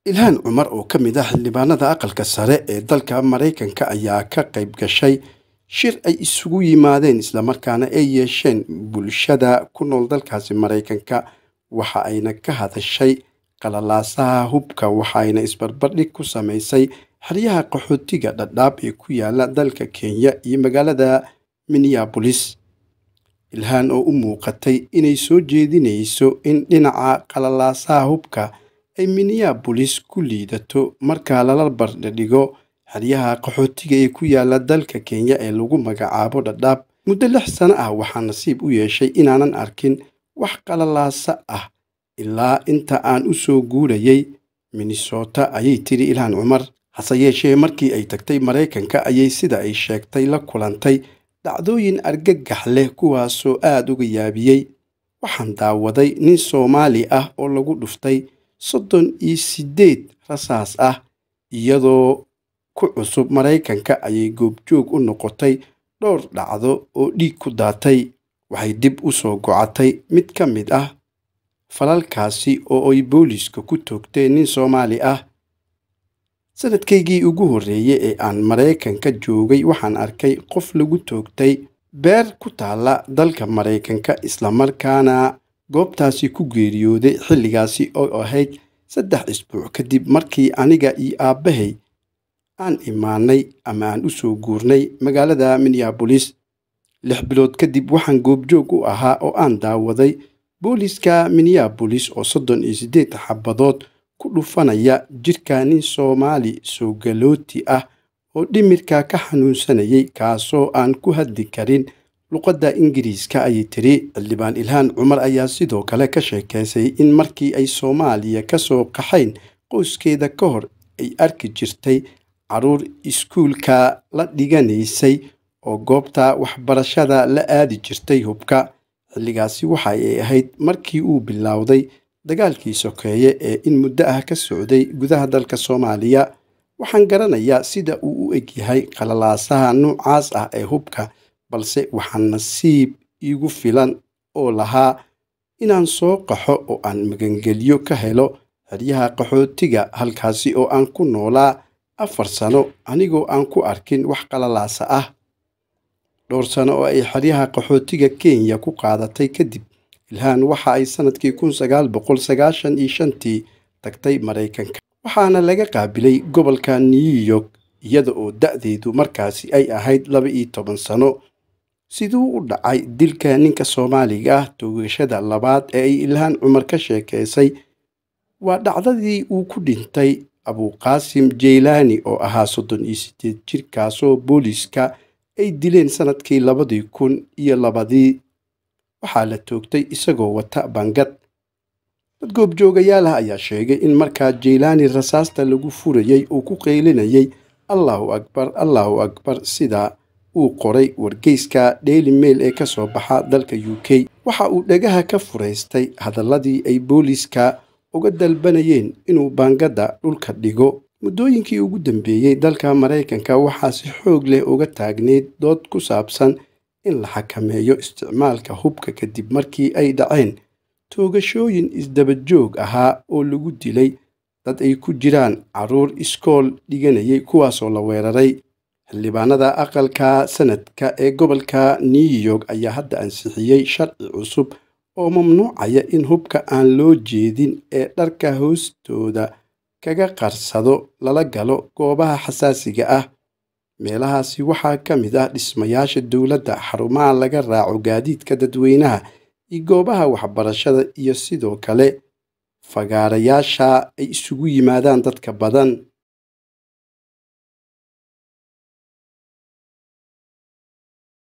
ilhaan cumar oo ka mid ah xildhibaanada aqalka sare ee dalka maraykanka ayaa ka qayb gashay shir ay isugu yimaadeen islamarkaana ay yeesheen bulshada ku nool dalkaasi maraykanka waxa ayna ka hadashay qalalaasaha hubka waxaayna isbarbardhig ku samaysay xeryaha qaxootiga dhadhaab ee ku yaala dalka kenya iyo magaalada minneabolis ilhaan oo u muuqatay inay soo jeedinayso in dhinaca qalalaasaha hubka ay minneabolis ku liidato marka lala bardhidhigo xeryaha qaxootiga ee ku yaala dalka kenya ee lagu magacaabo dhadhaab muddo lix sano ah waxaa nasiib u yeeshay inaanan arkin wax qalalaasa ah ilaa inta aan u soo guurayay minnesota ayay tiri ilhaan cumar hase yeeshee markii ay tagtay maraykanka ayay sida ay sheegtay la kulantay dhacdooyin argagax leh kuwaasoo aad uga yaabiyey waxaan daawaday nin soomaali ah oo lagu dhuftay soddon iyo siddeed rasaas ah iyadoo ku cusub maraykanka ayay goobjoog u noqotay dhowr dhacdo oo dhiig ku daatay waxay dib u soo gocatay mid ka mid ah falalkaasi oo ay booliiska ku toogteen nin soomaali ah sanadkaygii ugu horreeyey ee aan maraykanka joogay waxaan arkay qof lagu toogtay beer ku taalla dalka maraykanka islamarkaana goobtaasi ku geeriyooday xilligaasi oo ahayd saddex isbuuc kadib markii aniga iyo aabbahay aan imaanay ama aan u soo guurnay magaalada minneabolis lix bilood kadib waxaan goobjoog u ahaa oo aan daawaday booliiska minneabolis oo soddon iyo siddeed xabadood ku dhufanaya jidhka nin soomaali soo galooti ah oo dhimirka ka xanuunsanayay kaasoo aan ku hadli karin luqadda ingiriiska ayay tiri xildhibaan ilhaan cumar ayaa sidoo kale ka sheekaysay in markii ay soomaaliya ka soo qaxayn qoyskeeda ka hor ay arki jirtay carruur iskuulka la dhiganaysay oo goobta waxbarashada la aadi jirtay hubka xilligaasi waxa ay ahayd markii uu bilowday dagaalkii sokeeye ee in muddo ah ka socday gudaha dalka soomaaliya waxaan garanayaa sida uu u egyahay qalalaasaha noocaas ah ee hubka balse waxaa nasiib iigu filan oo lahaa inaan soo qaxo oo aan magangelyo ka helo xeryaha qaxootiga halkaasi oo aan ku noolaa afar sano anigoo aan ku arkin wax qalalaasa ah dhowr sano oo ay xeryaha qaxootiga kenya ku qaadatay kadib ilhaan waxa ay sannadkii kun sagaal boqol sagaashan iyo shantii tagtay maraykanka waxaana laga qaabilay gobolka new york iyada oo da'deedu markaasi ay ahayd laba iyo toban sano siduu u dhacay dilka ninka soomaaliga ah toogashada labaad ee ay ilhaan cumar ka sheekaysay waa dhacdadii uu ku dhintay abuqaasim jeylaani oo ahaa soddon iyo siddeed jir kaasoo booliiska ay dileen sannadkii labadii kun iyo labadii waxaa la toogtay isagoo wata bangad dad goobjoogayaal ah ayaa sheegay in markaa jeylaani rasaasta lagu furayay uu ku qeylinayay allahu akbar allahu akbar sida uu qoray wargeyska daily mail ee ka soo baxa dalka u k waxa uu dhagaha ka furaystay hadalladii ay booliiska uga dalbanayeen inuu baangadda dhulka dhigo muddooyinkii ugu dambeeyey dalka maraykanka waxaa si xoog leh uga taagneyd dood ku saabsan in la xakameeyo isticmaalka hubka kadib markii ay dhaceen toogashooyin isdabajoog ahaa oo lagu dilay dad ay ku jiraan carruur iskool dhiganayay kuwaasoo la weeraray xildhibaanada aqalka sanadka ee gobolka new york ayaa hadda ansixiyey sharci cusub oo mamnuucaya in hubka aan loo jeedin ee dharka hoostooda kaga qarsado lala galo goobaha xasaasiga ah meelahaasi waxaa ka mid ah dhismayaasha dowladda xarumaha laga raaco gaadiidka dadweynaha iyo goobaha waxbarashada iyo sidoo kale fagaarayaasha ay isugu yimaadaan dadka badan